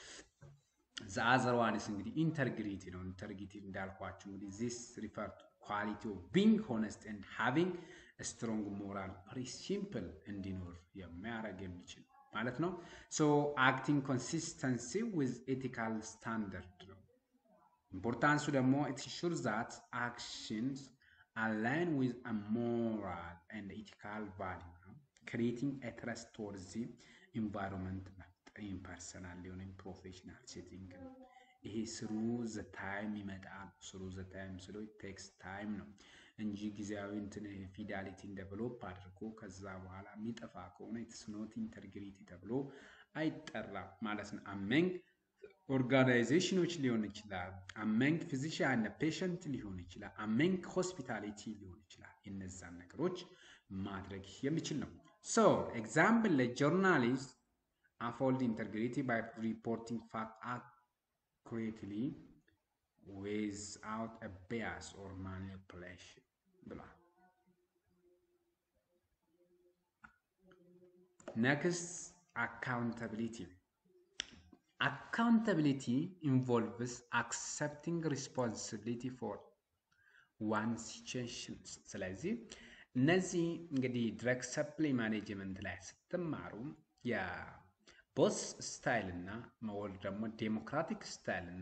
[SPEAKER 1] ዘአዘር ዋንስ እንግዲህ ኢንተርግሪቲ ነው። ኢንተርግሪቲ እንዳልኳችሁ እንግዲህ ዚስ ሪፈር ቱ ኳሊቲ ኦፍ ቢንግ ሆነስት ኤንድ ሃቪንግ ስትሮንግ ሞራል ፕሪንሲፕል እንዲኖር የሚያደርግ የሚችል ማለት ነው። ሶ አክቲንግ ኮንሲስተንሲ ዊዝ ኤቲካል ስታንዳርድ ነው። ኢምፖርታንሱ ደግሞ ኢት ሹር ዛት አክሽንስ አላይን ዊዝ አ ሞራል ኤንድ ኢቲካል ቫሊዩ ነው። ክሪኤቲንግ ኤ ትረስትወርዚ ኢንቫይሮንመንት ኢን ፐርሰናል ሊሆን ፕሮፌሽናል ሴቲንግ ይሄ ስሩ ዘ ታይም ይመጣል። ስሩ ዘ ታይም ስሎ ቴክስ ታይም ነው እንጂ ጊዜያዊ እንትን ፊዳሊቲን ዴቨሎፕ አድርጎ ከዛ በኋላ የሚጠፋ ከሆነ ኢትስ ኖት ኢንተግሪቲ ተብሎ አይጠራም ማለት ነው። አመንግ ኦርጋናይዜሽኖች ሊሆን ይችላል። አመንግ ፊዚሽያን ፔሸንት ሊሆን ይችላል። አመንግ ሆስፒታሊቲ ሊሆን ይችላል። እነዛን ነገሮች ማድረግ የሚችል ነው። ሶ ኤግዛምፕል ለጆርናሊስት uphold integrity by reporting fact accurately without a bias or manipulation ብሏል። next accountability accountability involves accepting responsibility for one situation ስለዚህ እነዚህ እንግዲህ ድረግ ሰፕላይ ማኔጅመንት ላይ ስትማሩ ቦስ ስታይል እና መወል ደግሞ ዴሞክራቲክ ስታይል እና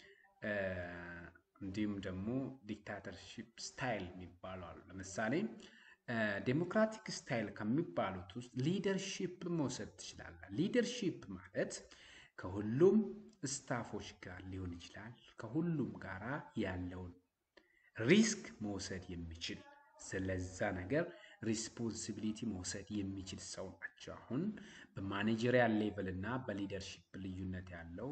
[SPEAKER 1] እንዲሁም ደግሞ ዲክታተርሺፕ ስታይል የሚባሉ አሉ። ለምሳሌ ዴሞክራቲክ ስታይል ከሚባሉት ውስጥ ሊደርሺፕ መውሰድ ትችላለህ። ሊደርሺፕ ማለት ከሁሉም ስታፎች ጋር ሊሆን ይችላል። ከሁሉም ጋራ ያለውን ሪስክ መውሰድ የሚችል ስለዛ ነገር ሪስፖንሲቢሊቲ መውሰድ የሚችል ሰው ናቸው። አሁን በማኔጀሪያል ሌቭል እና በሊደርሺፕ ልዩነት ያለው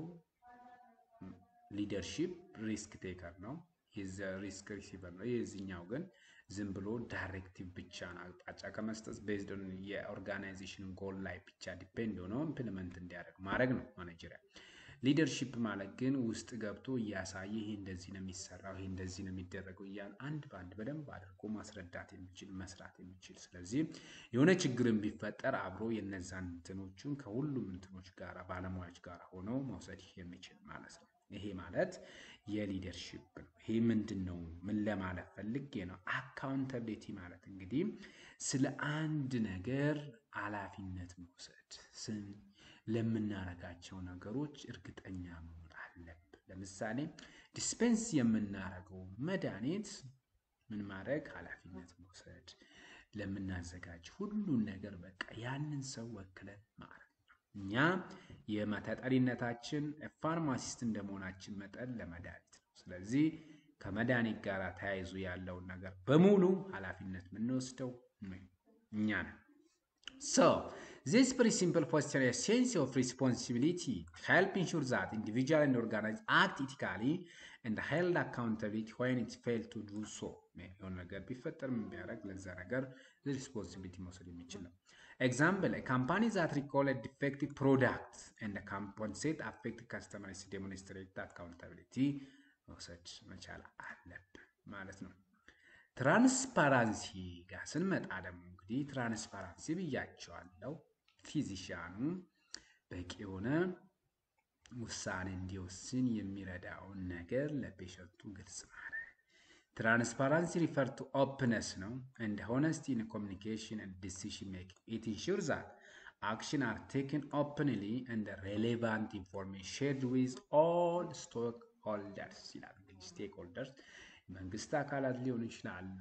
[SPEAKER 1] ሊደርሺፕ ሪስክ ቴከር ነው፣ ሪስክ ሪሲቨር ነው። የዚህኛው ግን ዝም ብሎ ዳይሬክቲቭ ብቻ ነው፣ አቅጣጫ ከመስጠት ቤዝድ ኦን የኦርጋናይዜሽን ጎል ላይ ብቻ ዲፔንድ ሆነው ኢምፕሊመንት እንዲያደርግ ማድረግ ነው ማኔጀሪያል። ሊደርሺፕ ማለት ግን ውስጥ ገብቶ እያሳየ ይሄ እንደዚህ ነው የሚሰራው፣ ይሄ እንደዚህ ነው የሚደረገው እያለ አንድ በአንድ በደንብ አድርጎ ማስረዳት የሚችል መስራት የሚችል ስለዚህ የሆነ ችግርን ቢፈጠር አብሮ የነዛን እንትኖቹን ከሁሉም እንትኖች ጋር ባለሙያዎች ጋር ሆኖ መውሰድ የሚችል ማለት ነው። ይሄ ማለት የሊደርሺፕ ነው። ይሄ ምንድን ነው? ምን ለማለት ፈልጌ ነው? አካውንታብሊቲ ማለት እንግዲህ ስለ አንድ ነገር ኃላፊነት መውሰድ ለምናረጋቸው ነገሮች እርግጠኛ መሆን አለብን። ለምሳሌ ዲስፔንስ የምናረገው መድኃኒት ምን ማድረግ ኃላፊነት መውሰድ ለምናዘጋጅ ሁሉን ነገር በቃ ያንን ሰው ወክለን ማድረግ ነው። እኛ የተጠሪነታችን ፋርማሲስት እንደመሆናችን መጠን ለመድኃኒት ነው። ስለዚህ ከመድኃኒት ጋር ተያይዞ ያለውን ነገር በሙሉ ኃላፊነት የምንወስደው እኛ ነን። So, this very simple posture a sense of responsibility help ensure that individual and organized act ethically and held accountability when it failed to do so. የሆነ ነገር ቢፈጠር ምን ቢያደርግ ለዛ ነገር ሪስፖንሲቢሊቲ መውሰድ የሚችል ነው። ኤግዛምፕል ካምፓኒ ዛት ሪኮል ዲፌክቲቭ ፕሮዳክት ኤንድ ካምፖንሴት አፌክት ከስተመርስ ዴሞንስትሬት አካውንታቢሊቲ መውሰድ መቻል አለብን ማለት ነው። ትራንስፓራንሲ ጋር ስንመጣ ደግሞ እንግዲህ ትራንስፓራንሲ ብያቸዋለው። ፊዚሻኑ በቂ የሆነ ውሳኔ እንዲወስን የሚረዳውን ነገር ለፔሸንቱ ግልጽ ማድረግ። ትራንስፓራንሲ ሪፈር ቱ ኦፕነስ ነው እንደ ሆነስቲ ኢን ኮሚኒኬሽን ኤንድ ዲሲሽን ሜኪንግ ኢት ኢንሹር ዛት አክሽን አር ቴክን ኦፕንሊ ኤንድ ሬሌቫንት ኢንፎርሜሽን ሼርድ ዊዝ ኦል ስቶክ ሆልደርስ ይላል። እንግዲህ ስቴክ ሆልደርስ መንግስት አካላት ሊሆኑ ይችላሉ፣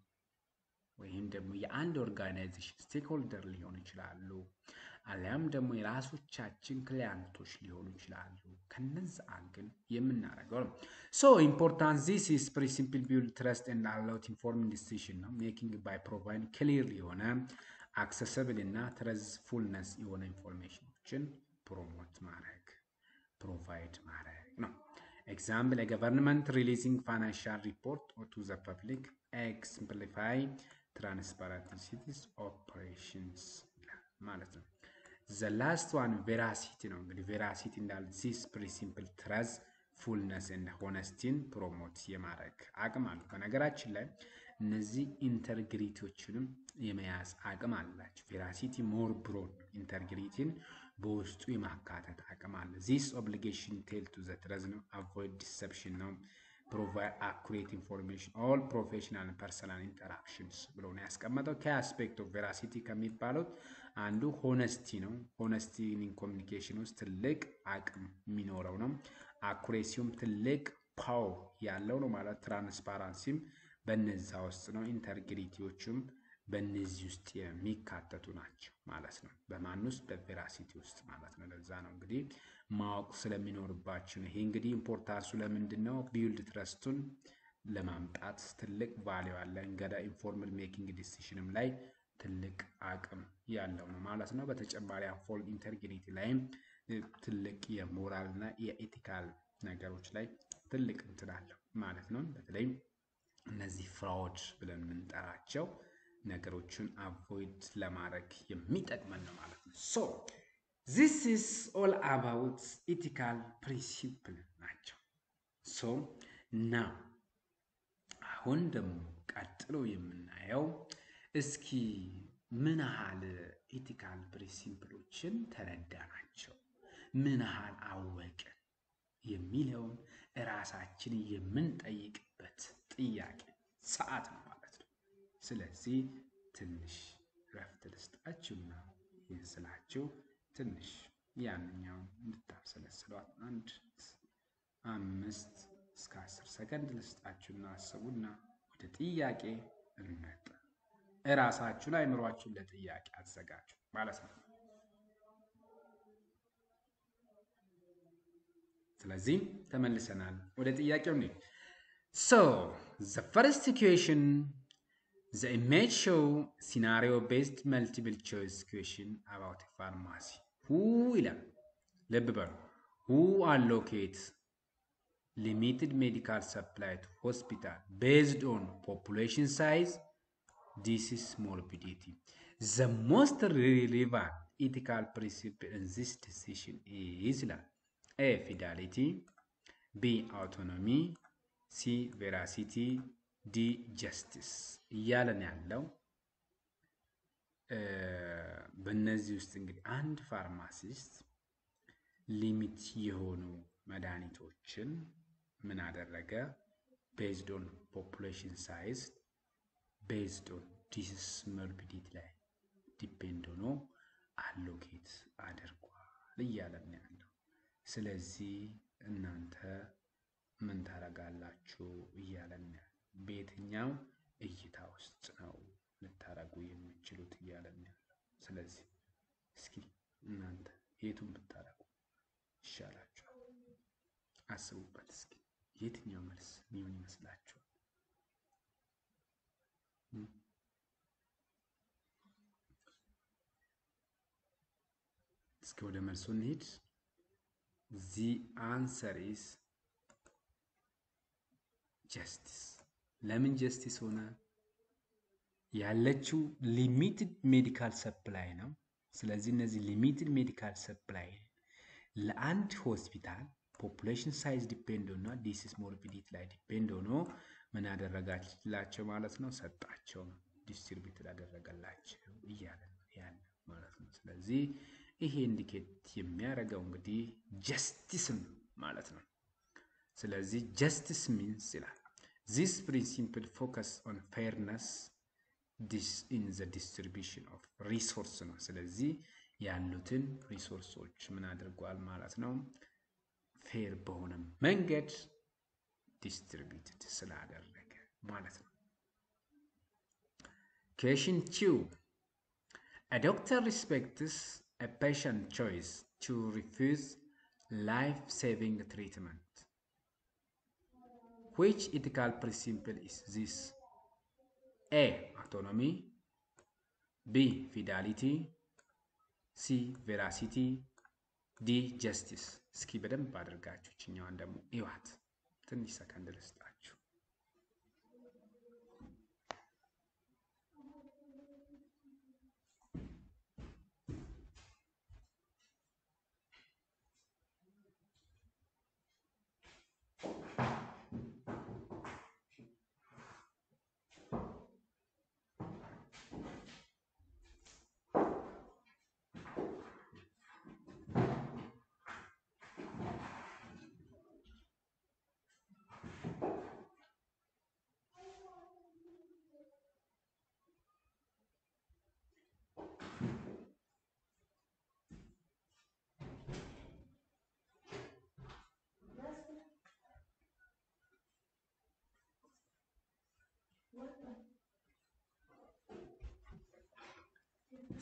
[SPEAKER 1] ወይም ደግሞ የአንድ ኦርጋናይዜሽን ስቴክሆልደር ሊሆኑ ይችላሉ፣ አሊያም ደግሞ የራሶቻችን ክሊያንቶች ሊሆኑ ይችላሉ። ከነዚ አንግል የምናደርገው ነው። ሶ ኢምፖርታንስ ዚስ ኢዝ ፕሪ ሲምፕል ቢልድ ትረስት ኤንድ አላውት ኢንፎርሚንግ ዲሲሽን ነው ሜኪንግ ባይ ፕሮቫይድ ክሊር የሆነ አክሰሰብል እና ትረዝፉልነስ የሆነ ኢንፎርሜሽኖችን ፕሮሞት ማድረግ ፕሮቫይድ ማድረግ ነው። ኤግዛምፕል የገቨርንመንት ሪሊዚንግ ፋይናንሻል ሪፖርት ቱ ዘ ፐብሊክ ኤክስምፕሊፋይ ትራንስፓረንት ሲቲስ ኦፕሬሽንስ ማለት ነው። ዘ ላስት ዋን ቬራሲቲ ነው። እንግዲህ ቬራሲቲ እንዳለ ዚስ ፕሪ ሲምፕል ትረዝ ፉልነስ እና ሆነስቲን ፕሮሞት የማድረግ አቅም አለው። በነገራችን ላይ እነዚህ ኢንተርግሪቲዎችንም የመያዝ አቅም አላቸው። ቬራሲቲ ሞር ብሮድ ኢንተርግሪቲን በውስጡ የማካተት አቅም አለ። ዚስ ኦብሊጌሽን ቴል ቱ ዘ ትረዝ ነው። አቮይድ ዲሰፕሽን ነው። ፕሮቫይድ አኩሬት ኢንፎርሜሽን ኦል ፕሮፌሽናል ፐርሰናል ኢንተራክሽንስ ብሎ ነው ያስቀመጠው። ከአስፔክት ኦፍ ቬራሲቲ ከሚባሉት አንዱ ሆነስቲ ነው። ሆነስቲ ኢን ኮሚኒኬሽን ውስጥ ትልቅ አቅም የሚኖረው ነው። አኩሬሲውም ትልቅ ፓወር ያለው ነው ማለት ትራንስፓራንሲም በነዛ ውስጥ ነው። ኢንተርግሪቲዎችም በእነዚህ ውስጥ የሚካተቱ ናቸው ማለት ነው። በማን ውስጥ? በቬራሲቲ ውስጥ ማለት ነው። ለዛ ነው እንግዲህ ማወቅ ስለሚኖርባችሁ ነው። ይሄ እንግዲህ ኢምፖርታንሱ ለምንድን ነው? ቢውልድ ትረስቱን ለማምጣት ትልቅ ቫሊዩ አለ። እንገዳ ኢንፎርምድ ሜኪንግ ዲሲሽንም ላይ ትልቅ አቅም ያለው ነው ማለት ነው። በተጨማሪ ፎል ኢንተርግሪቲ ላይም ትልቅ የሞራል እና የኤቲካል ነገሮች ላይ ትልቅ እንትን አለው ማለት ነው። በተለይ እነዚህ ፍራውድ ብለን የምንጠራቸው ነገሮችን አቮይድ ለማድረግ የሚጠቅመን ነው ማለት ነው። ሶ ዚስ ኢዝ ኦል አባውት ኢቲካል ፕሪንሲፕል ናቸው። ሶ ና አሁን ደግሞ ቀጥሎ የምናየው እስኪ ምን ያህል ኢቲካል ፕሪንሲፕሎችን ተረዳናቸው፣ ምን ያህል አወቅን የሚለውን እራሳችን የምንጠይቅበት ጥያቄ ሰዓት ነው ማለት ነው። ስለዚህ ትንሽ ረፍት ልስጣችሁና ይህን ስላችሁ ትንሽ ያንኛውን እንድታብሰለስሏት አንድ አምስት እስከ አስር ሰከንድ ልስጣችሁና አስቡና ወደ ጥያቄ እንመጣ። እራሳችሁን አይምሯችሁን ለጥያቄ አዘጋጁ ማለት ነው። ስለዚህ ተመልሰናል ወደ ጥያቄው ነው። ሶ ዘ ፈርስት ኢኩዌሽን ዘ ኢሜጅ ሾው ሲናሪዮ ቤዝድ መልቲፕል ቾይስ ኢኩዌሽን አባውት ፋርማሲ ሁ ይላል። ልብ በሉ ሁ አሎኬት ሊሚትድ ሜዲካል ሰፕላይ ቱ ሆስፒታል ቤዝድ ኦን ፖፑሌሽን ሳይዝ ዲስ ኢዝ ሞርቢዲቲ ዘ ሞስት ሪሌቫንት ኢቲካል ፕሪንሲፕል ኢን ዚስ ዲሲሽን ኢዝ ይላል። ኤ ፊዳሊቲ፣ ቢ አውቶኖሚ፣ ሲ ቬራሲቲ፣ ዲ ጀስቲስ እያለን ያለው በእነዚህ ውስጥ እንግዲህ አንድ ፋርማሲስት ሊሚት የሆኑ መድኃኒቶችን ምን አደረገ? ቤዝድ ኦን ፖፑሌሽን ሳይዝ ቤዝድ ኦን ዲሲስ ሞርቢዲቲ ላይ ዲፔንድ ሆኖ አሎኬት አድርጓል እያለን ያለው። ስለዚህ እናንተ ምን ታረጋላችሁ እያለን ያለው። በየትኛው እይታ ውስጥ ነው ልታረጉ የምችሉት እያለን ያለው። ስለዚህ እስኪ እናንተ የቱን ብታረጉ ይሻላችኋል? አስቡበት እስኪ የትኛው መልስ ሚሆን ይመስላችኋል? እስኪ ወደ መልሱ እንሂድ። ዚ አንሰር ኢስ ጀስቲስ። ለምን ጀስቲስ ሆነ? ያለችው ሊሚትድ ሜዲካል ሰፕላይ ነው። ስለዚህ እነዚህ ሊሚትድ ሜዲካል ሰፕላይ ለአንድ ሆስፒታል ፖፑሌሽን ሳይዝ ዲፔንድ ሆኖ ዲሲስ ሞርቢዲቲ ላይ ዲፔንድ ሆኖ ምን ያደረጋላቸው ማለት ነው? ሰጣቸው፣ ዲስትሪቢዩት ያደረገላቸው እያለ ያለ ማለት ነው። ስለዚህ ይሄ ኢንዲኬት የሚያደርገው እንግዲህ ጀስቲስን ማለት ነው። ስለዚህ ጀስቲስ ሚንስ ይላል ዚስ ፕሪንሲፕል ፎከስ ኦን ፌርነስ ኢን ዘ ዲስትሪቢሽን ኦፍ ሪሶርስ ነው። ስለዚህ ያሉትን ሪሶርሶች ምን አድርጓል ማለት ነው? ፌር በሆነ መንገድ ዲስትሪቢዩትድ ስላደረገ ማለት ነው። ኩዌሽን ቱ A doctor respects a patient choice to refuse life-saving treatment. Which ethical principle is this? A. Autonomy B. Fidelity ሲ ቬራሲቲ ዲ ጀስቲስ። እስኪ በደንብ አድርጋችሁ ችኛዋን ደግሞ ይዋት። ትንሽ ሰከንድ ልስጣችሁ።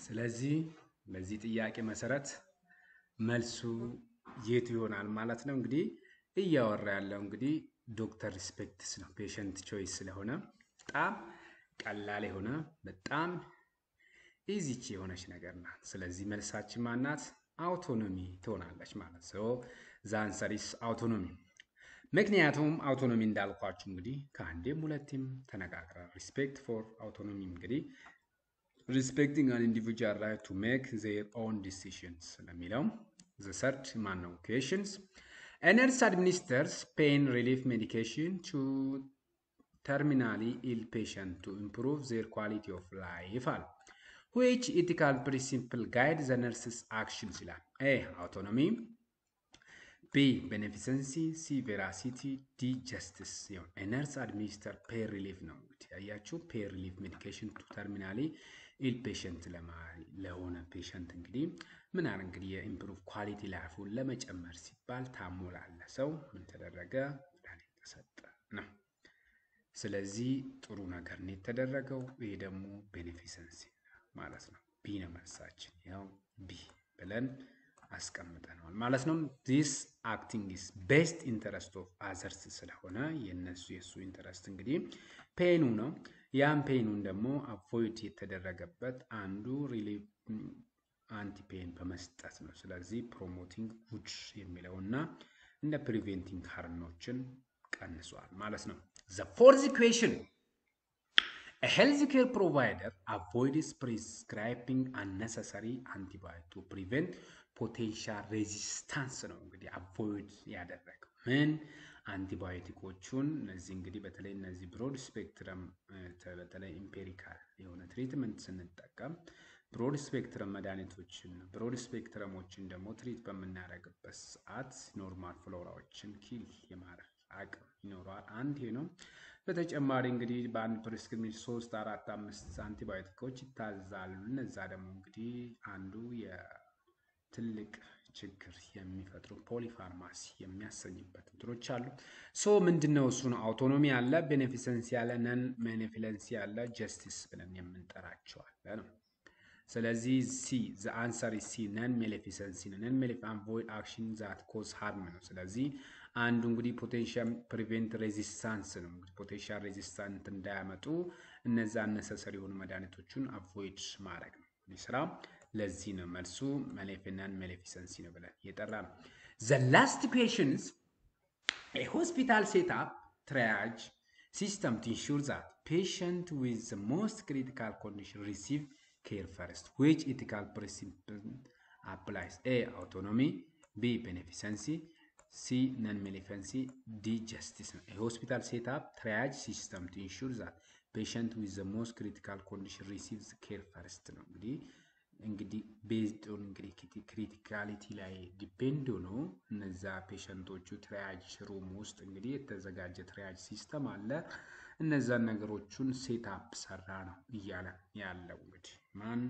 [SPEAKER 1] ስለዚህ በዚህ ጥያቄ መሰረት መልሱ የቱ ይሆናል ማለት ነው? እንግዲህ እያወራ ያለው እንግዲህ ዶክተር ሪስፔክትስ ነው። ፔሸንት ቾይስ ስለሆነ በጣም ቀላል የሆነ በጣም ኢዚች የሆነች ነገር ናት። ስለዚህ መልሳችን ማናት? አውቶኖሚ ትሆናለች ማለት ነው። ዛንሰሪስ አውቶኖሚ። ምክንያቱም አውቶኖሚ እንዳልኳችሁ እንግዲህ ከአንዴም ሁለቴም ተነጋግረን ሪስፔክት ፎር አውቶኖሚ እንግዲህ ሪስፔክቲንግ አን ኢንዲቪጁዋል ራይት ቱ ሜክ ዜር ኦን ዲሲሽንስ ስለሚለው ዘ ሰርድ ማን ነው ኩዌሽንስ ነርስ አድሚኒስተርስ ፔን ሪሊፍ ሜዲኬሽን ቱ ተርሚናሊ ኢል ፔሸንት ቱ ኢምፕሩቭ ዜር ኳሊቲ ኦፍ ላይፍ አለ ዊች ኢቲካል ፕሪንሲፕል ጋይድ ዘ ነርስስ አክሽንስ ይላል። ኤ አውቶኖሚ፣ ቢ ቤኔፊሰንሲ፣ ሲ ቬራሲቲ፣ ዲ ጀስቲስ ሲሆን ነርስ አድሚኒስተር ፔር ሪሊፍ ነው። እንግዲህ ያያችሁ ፔር ሪሊፍ ሜዲኬሽን ቱ ተርሚናሊ ኢል ፔሸንት ለሆነ ፔሸንት እንግዲህ ምን አለ እንግዲህ የኢምፕሩቭ ኳሊቲ ላይፉን ለመጨመር ሲባል ታሞ ላለ ሰው ምን ተደረገ? መድኃኒት ተሰጠ ነው። ስለዚህ ጥሩ ነገር ነው የተደረገው። ይሄ ደግሞ ቤኔፊሰንሲ ማለት ነው። ቢ ነው መልሳችን። ያው ቢ ብለን አስቀምጠነዋል ማለት ነው። ዚስ አክቲንግ ኢስ ቤስት ኢንተረስት ኦፍ አዘርስ ስለሆነ የነሱ የእሱ ኢንተረስት እንግዲህ ፔኑ ነው። ያም ፔኑን ደግሞ አቮይድ የተደረገበት አንዱ ሪሊፍ አንቲ ፔን በመስጠት ነው። ስለዚህ ፕሮሞቲንግ ጉድ የሚለው እና እንደ ፕሪቬንቲንግ ሃርኖችን ቀንሷል ማለት ነው። ዘ ፎርዝ ኢኩዌሽን A health care provider avoids prescribing unnecessary antibiotics to prevent potential resistance ነው እንግዲህ አቮይድ ያደረገው ምን አንቲባዮቲኮቹን እነዚህ እንግዲህ በተለይ እነዚህ ብሮድ ስፔክትረም በተለይ ኢምፔሪካል የሆነ ትሪትመንት ስንጠቀም ብሮድ ስፔክትረም መድኃኒቶችን ብሮድ ስፔክትረሞችን ደግሞ ትሪት በምናደርግበት ሰዓት ኖርማል ፍሎራዎችን ኪል የማድረግ አቅም ይኖረዋል። አንድ ይሄ ነው። በተጨማሪ እንግዲህ በአንድ ፕሪስክሪፕሽን ሶስት አራት አምስት አንቲባዮቲኮች ይታዛሉ። እነዛ ደግሞ እንግዲህ አንዱ የትልቅ ችግር የሚፈጥሩ ፖሊፋርማሲ የሚያሰኝበት እንትኖች አሉ። ሶ ምንድነው እሱ ነው አውቶኖሚ አለ፣ ቤኔፊሰንሲ ያለ፣ ነን ቤኔፊለንሲ ያለ፣ ጀስቲስ ብለን የምንጠራቸው አለ ነው። ስለዚህ ሲ ዘ አንሰር ሲ ነን ሜሌፊሰንሲ ነው። ነን ሜሌፊ አቮይድ አክሽን ዛት ኮዝ ሃርም ነው። ስለዚህ አንዱ እንግዲህ ፖቴንሻል ፕሪቬንት ሬዚስታንስ ነው። እንግዲህ ፖቴንሻል ሬዚስታንት እንዳያመጡ እነዛ አነሰሰሪ የሆኑ መድኃኒቶቹን አቮይድ ማድረግ ነው ስራ። ለዚህ ነው መልሱ መሌፊናን ሜሌፊሰንሲ ነው ብለን የጠራ ነው። ዘ ላስት ፔሽንስ ሆስፒታል ሴትአፕ ትራያጅ ሲስተም ቱ ኢንሹር ዛት ፔሽንት ዊዝ ዘ ሞስት ክሪቲካል ኮንዲሽን ሪሲቭ ኬር ፈርስት ዊች ኢቲካል ፕሪንሲፕል አፕላይስ ኤ አውቶኖሚ ቢ ቤኔፊሰንሲ ሲ ነን ሜሌፈንሲ ዲ ጀስቲስ ነው። የሆስፒታል ሴትአፕ ትራያጅ ሲስተም ቱ ኢንሹር ዛት ፔሸንት ዊዝ ዘ ሞስት ክሪቲካል ኮንዲሽን ሪሲቭስ ኬር ፈርስት ነው። እንግዲህ እንግዲህ ቤዝድ ኦን እንግዲህ ክሪቲካሊቲ ላይ ዲፔንድ ሆኖ እነዛ ፔሸንቶቹ ትራያጅ ሩም ውስጥ እንግዲህ የተዘጋጀ ትራያጅ ሲስተም አለ። እነዛን ነገሮቹን ሴትአፕ ሰራ ነው እያለ ያለው እንግዲህ ማን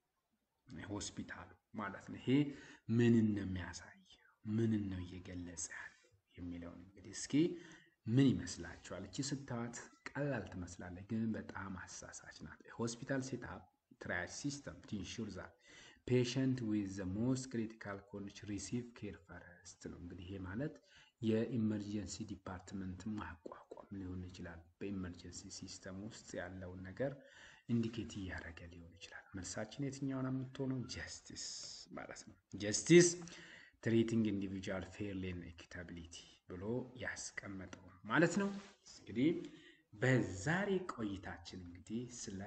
[SPEAKER 1] ሆስፒታሉ ማለት ነው። ይሄ ምንን ነው የሚያሳይ ምንን ነው እየገለጸ ያለው የሚለውን እንግዲህ እስኪ ምን ይመስላችኋል? እቺ ስታዋት ቀላል ትመስላለች፣ ግን በጣም አሳሳች ናት። ሆስፒታል ሴትአፕ ትራያጅ ሲስተም ቱ ኢንሹር ዛት ፔሸንት ዊዝ ዘ ሞስት ክሪቲካል ኮንዲሽን ሪሲቭ ኬር ፈርስት ነው። እንግዲህ ይሄ ማለት የኢመርጀንሲ ዲፓርትመንት ማቋቋም ሊሆን ይችላል። በኢመርጀንሲ ሲስተም ውስጥ ያለውን ነገር ኢንዲኬት እያደረገ ሊሆን ይችላል። መልሳችን የትኛውን የምትሆነው ጀስቲስ ማለት ነው። ጀስቲስ ትሪቲንግ ኢንዲቪጁዋል ፌርሊ ኤንድ ኢኩታቢሊቲ ብሎ ያስቀመጠው ማለት ነው። እንግዲህ በዛሬ ቆይታችን እንግዲህ ስለ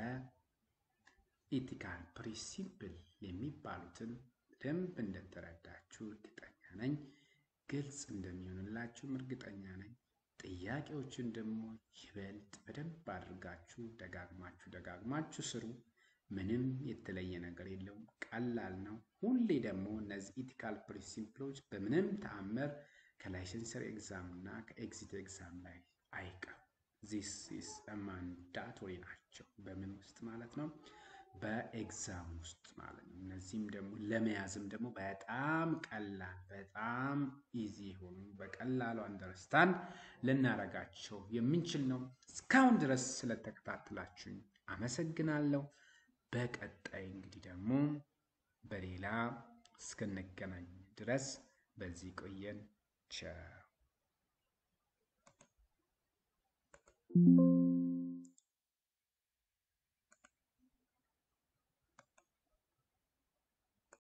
[SPEAKER 1] ኢቲካል ፕሪንሲፕል የሚባሉትን በደንብ እንደተረዳችሁ እርግጠኛ ነኝ። ግልጽ እንደሚሆንላችሁም እርግጠኛ ነኝ። ጥያቄዎችን ደግሞ ይበልጥ በደንብ አድርጋችሁ ደጋግማችሁ ደጋግማችሁ ስሩ። ምንም የተለየ ነገር የለውም። ቀላል ነው። ሁሌ ደግሞ እነዚህ ኢቲካል ፕሪንሲፕሎች በምንም ተአምር ከላይሰንሰር ኤግዛም እና ከኤግዚት ኤግዛም ላይ አይቀርም። ዚስ ኢስ ማንዳቶሪ ናቸው። በምን ውስጥ ማለት ነው? በኤግዛም ውስጥ ማለት ነው። እነዚህም ደግሞ ለመያዝም ደግሞ በጣም ቀላል በጣም ኢዚ የሆኑ በቀላሉ አንደርስታንድ ልናረጋቸው የምንችል ነው። እስካሁን ድረስ ስለተከታተላችሁኝ አመሰግናለሁ። በቀጣይ እንግዲህ ደግሞ በሌላ እስክንገናኝ ድረስ በዚህ ቆየን። ቸር